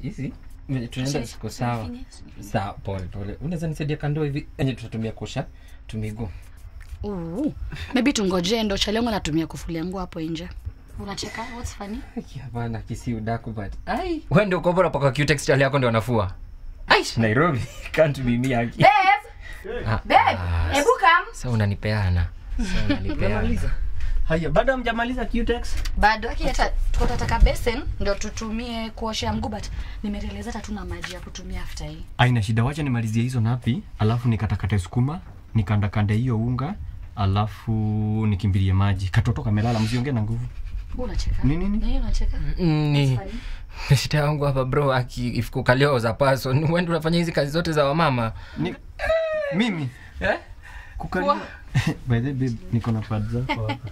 hizi venye tunaenda ziko sawa sawa pole pole unaweza nisaidia kando hivi enye tutatumia kusha tumiguu Ooh. maybe tungojee ndo chalengo natumia kufulia nguo hapo nje unacheka what's funny Aki, hapana kisi udaku but ai wewe ndio uko bora paka cutex chali yako ndio anafua ai nairobi can't be me aki babe Ah, babe ah, hebu come sasa unanipeana sasa unanipeana haya bado hamjamaliza Qtex bado aki hata tuko tataka basin ndio tutumie kuoshea mguu but nimerealize hata tuna maji ya kutumia after hii aina shida wacha nimalizie hizo napi alafu nikatakate sukuma nikandakande hiyo unga alafu nikimbilie maji katoto kamelala msiongee na nguvu Wewe unacheka Ni nini? Ni unacheka Mm, ni Funny. shida yangu hapa bro aki ifikukalio za person wewe ndio unafanya hizi kazi zote za wamama ni, mimi eh kukalia by the way, babe niko na pad zako hapa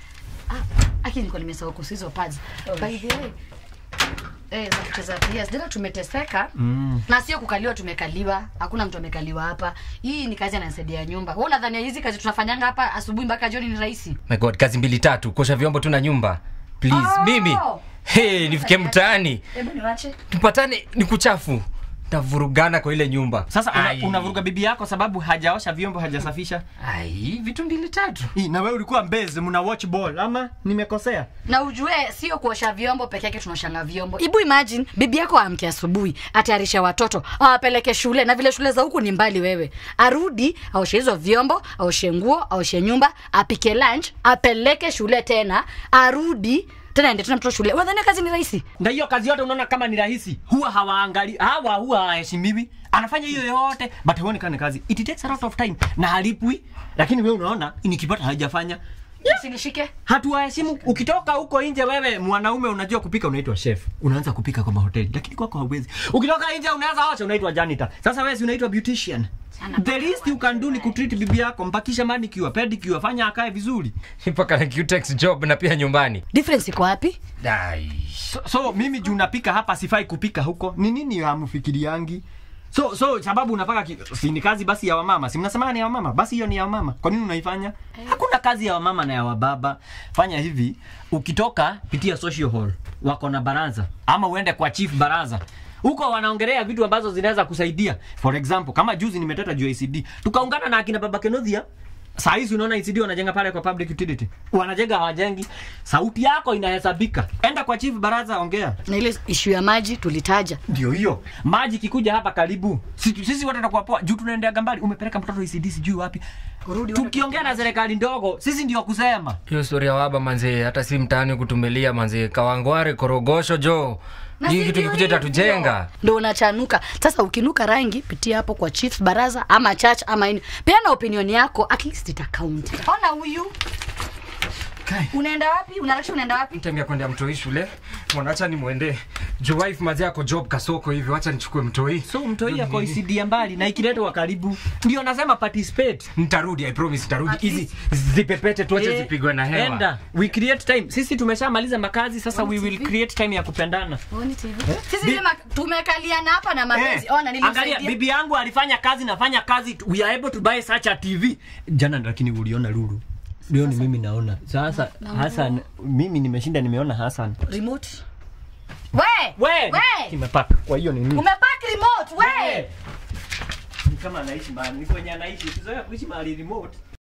aki niko nimesahau kuhusu hizo pads by the way eh za kucheza PS dada tumeteseka mm. na sio kukaliwa tumekaliwa hakuna mtu amekaliwa hapa hii ni kazi anasaidia nyumba wewe unadhania hizi kazi tunafanyanga hapa asubuhi mpaka jioni ni rahisi my god kazi mbili tatu kuosha vyombo tu na nyumba please Oh! mimi hey, nifike mtaani hebu niwache tupatane ni kuchafu tavurugana kwa ile nyumba sasa una, Ai. unavuruga bibi yako sababu hajaosha vyombo hajasafisha ai vitu mbili tatu Hii, na wewe ulikuwa mbezi mna watch ball ama nimekosea na ujue sio kuosha vyombo peke yake tunaoshanga vyombo ibu imagine bibi yako amke asubuhi atayarisha watoto awapeleke shule na vile shule za huku ni mbali wewe arudi aoshe hizo vyombo aoshe nguo aoshe nyumba apike lunch apeleke shule tena arudi tena ende tena mtoto shule unadhania kazi ni rahisi na hiyo kazi yote unaona kama ni rahisi huwa hawaangali hawa huwa hawaheshimiwi anafanya hiyo yote but huoni kama ni kazi it takes a lot of time na halipwi lakini wewe unaona nikipata hajafanya usinishike hatuwaheshimu ukitoka huko nje wewe mwanaume unajua kupika unaitwa chef unaanza kupika kwa mahoteli lakini kwako hauwezi ukitoka nje unaweza osha unaitwa janitor sasa wewe si unaitwa beautician the least you can do ni kutreat bibi yako mpakisha manicure pedicure fanya akae vizuri mpaka na cutex job na pia nyumbani difference iko wapi Ai. so, so mimi juu napika hapa sifai kupika huko ni nini hamfikiriangi so so sababu unapaka ki, si ni kazi basi ya wamama si mnasema ni ya wamama basi hiyo ni ya wamama kwa nini unaifanya hakuna kazi ya wamama na ya wababa fanya hivi ukitoka pitia social hall wako na baraza ama uende kwa chief baraza huko wanaongelea vitu ambazo zinaweza kusaidia for example kama juzi nimeteta juu ya ICD tukaungana na akina baba Kenothia saa hizi unaona ICD wanajenga pale kwa public utility wanajenga hawajengi sauti yako inahesabika enda kwa chief baraza ongea na ile ishu ya maji tulitaja ndio hiyo maji kikuja hapa karibu sisi, sisi wote tutakuwa poa juu tunaendea gambari umepeleka mtoto ICD sijui wapi Kurudi tukiongea na serikali ndogo sisi ndio kusema hiyo stori ya waba manzee hata si mtaani kutumilia manzee kawangware korogosho jo Na hii si kitu ndio kikuja hivyo? tatujenga ndo unachanuka sasa ukinuka rangi pitia hapo kwa chief baraza ama church ama ini peana opinion yako at least ita count ona huyu unaenda wapi unarasha unaenda wapi mtemia kwenda mtoi shule mwanacha ni mwende jo wife mazi yako job kasoko hivyo wacha nichukue mtoi so mtoi yako ICD ya mbali na ikiletwa karibu ndio nasema participate nitarudi i promise nitarudi At hizi zipepete tuache Eh, zipigwe na hewa enda we create time sisi tumeshamaliza makazi sasa we will create time ya kupendana Oni TV. sisi sema tumekaliana hapa na mapenzi Eh, ona angalia nilimsaidia bibi yangu alifanya kazi nafanya kazi we are able to buy such a tv jana lakini uliona lulu leo ni mimi naona sasa hasan mimi nimeshinda nimeona hasan remote we we we kimepaka kwa hiyo ni nini umepack remote we ni kama anaishi mahali ni kwenye anaishi ukizoea kuishi mahali remote